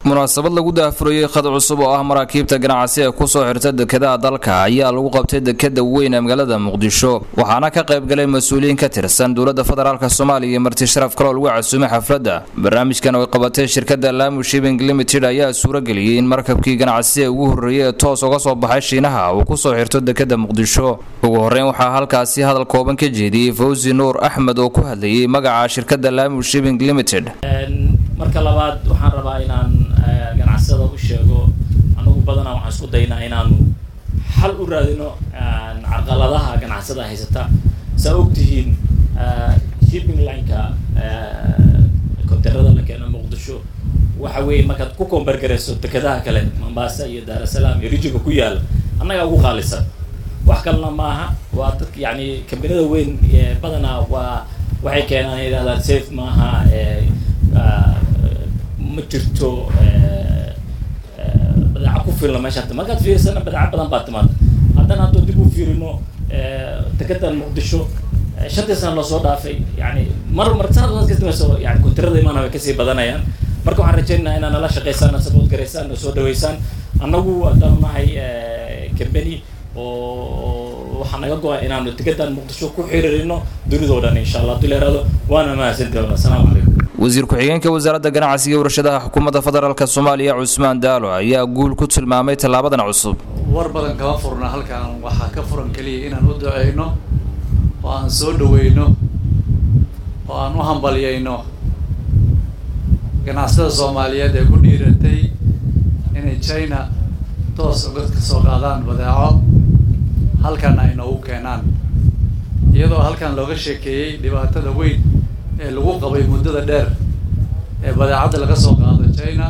munaasabad lagu daahfurayey khad cusub oo ah maraakiibta ganacsi ee kusoo xirta dekedaha dalka ayaa lagu qabtay dekeda weyn ee magaalada muqdisho waxaana ka qayb galay mas-uuliyiin ka tirsan dowladda federaalk soomaaliya iyo marti sharaf kaloo lagu casuumay xafladda barnaamijkan oo ay qabatay shirkadda lamu shibing limited ayaa suurageliyey in markabkii ganacsi ee ugu horreeyey ee toos uga soo baxay shiinaha uu kusoo xirto dekeda muqdisho ugu horreyn waxaa halkaasi hadal kooban ka jeediyey fawzi nuur axmed oo ku hadlayay magaca shirkadda lamu shibing limited marka labaad waxaan rabaa inaan ganacsada u sheego anagu badanaa waxaan isku daynaa inaanu xal u raadino carqaladaha ganacsada haysata saa ogtihiin shipping lineka konteerada la keeno muqdisho waxa weeye markaad ku koombargarayso dekedaha kale mombasa iyo daarasalaam iyo rijinka ku yaala annagaa ugu qaalisan wax kalena maaha waa dadka yani kambaniyada weyn badanaa waa waxay keenaan yidhahdaan safe maaha ma jirto badeeca ku filna meesha markaad fiirsana badeeca badan baa timaada haddana hadduu dib u fiirino dekedan muqdisho shantii sana lasoo dhaafay yani mar mar sanad kasdameyso yani kontirada imaana way kasii badanayaan marka waxaan rajaynayaa inaa nala shaqaysaan sabood garaysaan na soo dhaweysaan annagu haddaan nahay company oo waxaa naga go-a inaanu dekedan muqdisho ku xiriirino dunidoo dhan insha allah hadii la yihahdo waana mahadsantahay assalaamu calaykum wasiir ku-xigeenka wasaaradda ganacsiga iyo warshadaha xukuumadda federaalk soomaaliya cusmaan daalo ayaa guul ku tilmaamay tallaabadan cusub war badan kama furna halkan waxaa ka furan keliya inaan u duceyno oo aan soo dhaweyno oo aan u hambalyeyno ganacsada soomaaliyeed ee ku dhiiratay inay china toos uga kasoo qaadaan badeeco halkan ay noogu keenaan iyadoo halkan looga sheekeeyey dhibaatada weyn ee lagu qabay muddada dheer ee badeecadda laga soo qaado china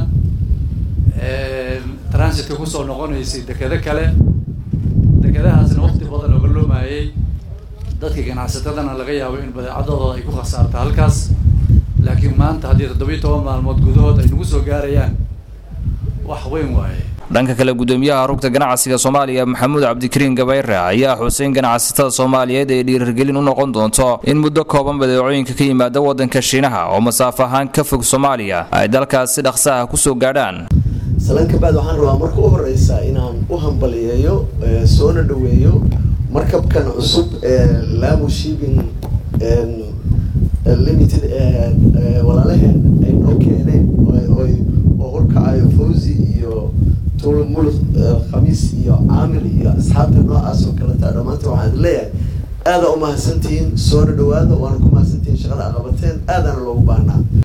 transitka kusoo noqonaysay dekedo kale dekedahaasna waqti badan ooga loomayay dadka ganacsatadana laga yaabo in badeecadooda ay ku khasaarto halkaas laakiin maanta haddii toddobiyi toban maalmood gudahood ay nagu soo gaarayaan wax weyn waaye dhanka kale gudoomiyaha rugta ganacsiga soomaaliya maxamuud cabdikariin gabayre ayaa xuseyn ganacsatada soomaaliyeed ee dhiirigelin u noqon doonto in muddo kooban badeecooyinka ka yimaada waddanka shiinaha oo masaafo ahaan ka fog soomaaliya ay dalkaas si dhaqsa ah kusoo gaadhaan salan kabaad waxaan rabaa marka u horeysa inaan u hambaliyeeyo soona dhaweeyo markabkan cusub ee lamu shibing limited walaalaheen ay noo keeneen oo horkacayo fawzi iyo tulmul khamiis iyo caamil iyo asxaabta noocaas oo kaleta dhammaanta waxaan leeyahay aada umahadsantihiin soona dhawaada waana ku mahadsantihiin shaqada a qabateen aadana loogu baahnaa